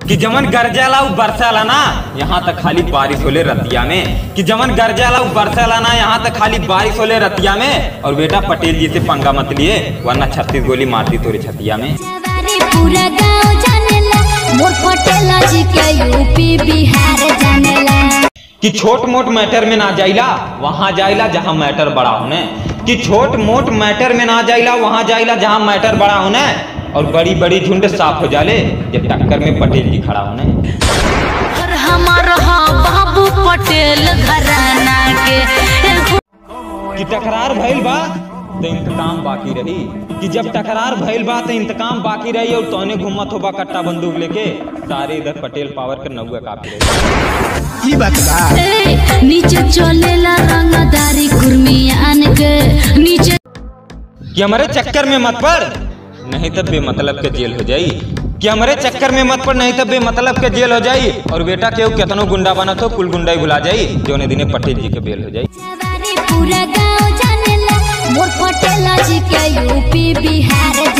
कि जमन गरजाला उ बरसाला ना यहाँ तक खाली बारिश होले रतिया में कि जमन गरजाला उ बरसाला ना यहाँ तक खाली बारिश होले रतिया में और बेटा पटेल जी से पंगा मत लिए वरना छत्तीस गोली मारती तोरे छतिया में जवारी पूरा गांव जानेला मोर पटेला जी के यूपी बिहार जानेला कि छोट मोट मैटर में ना जाइला वहां जाइला जहां मैटर बड़ा होने कि छोट मोट मैटर में ना जाइला वहां जाइला जहां मैटर बड़ा होने और बड़ी बड़ी झुंड साफ हो जाले जब टक्कर में पटेल जी खड़ा होने और हमार हाँ बाबू पटेल घराना के एगो कि टकरार भइल बा तो इंतकाम बाकी रही कि जब टकरार भइल बा तो इंतकाम बाकी रही और तोने घूमत होबा कट्टा बंदूक लेके सारे इधर पटेल पावर के नौवे काफी रही ई बात बा ए, नीचे चलेला रंगदारी कुर्मियान के नीचे कि हमारे चक्कर में मत पड़ नहीं तब बेमतलब के जेल हो जाई कि हमारे चक्कर में मत पड़ नहीं तब बेमतलब के जेल हो जाई और बेटा केहू केतनो गुंडा बना तो कुल गुंडा ही भुला जाई जोने दिने पटेल जी के बेल हो जाई जवारी पूरा गांव जानेला मोर पटेला जी के यूपी बिहार